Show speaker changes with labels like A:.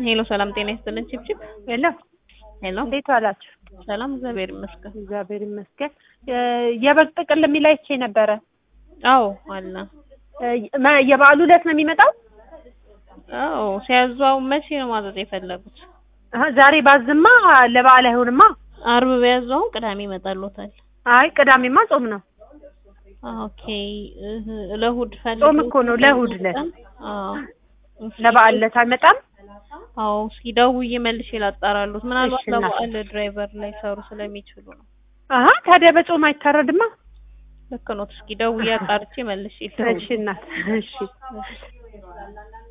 A: ሄሎ ሰላም ጤና ይስጥልን ቺፕቺፕ
B: ሄሎ
A: ሄሎ
B: እንዴት ዋላችሁ?
A: ሰላም እግዚአብሔር ይመስገን
B: እግዚአብሔር ይመስገን። የበግ ጥቅል የሚል አይቼ ነበረ።
A: አዎ አለ
B: መ- የበዓሉ ዕለት ነው የሚመጣው?
A: አዎ ሲያዟው መቼ ነው ማዘዝ የፈለጉት
B: አሀ፣ ዛሬ ባዝማ ለበዓል አይሆንማ።
A: አርብ ቢያዟው ቅዳሜ ይመጣልዎታል
B: አይ ቅዳሜማ ጾም ነው።
A: ኦኬ እህ፣ ለእሑድ ፈልገው
B: ጾም እኮ ነው፣ ለእሑድ ዕለት።
A: አዎ
B: ለበዓል ዕለት አይመጣም?
A: አዎ እስኪ ደውዬ መልሼ ላጣራሉት ምናልባት
B: እሺ፣ እናቴ።
A: ለበዓል ድራይቨር ላይ ሰሩ ስለሚችሉ ነው
B: አሀ ታዲያ በጾም አይታረድማ?
A: ልክ ኖት እስኪ ደውዬ አጣርቼ መልሼ
B: እሺ እናት፣ እሺ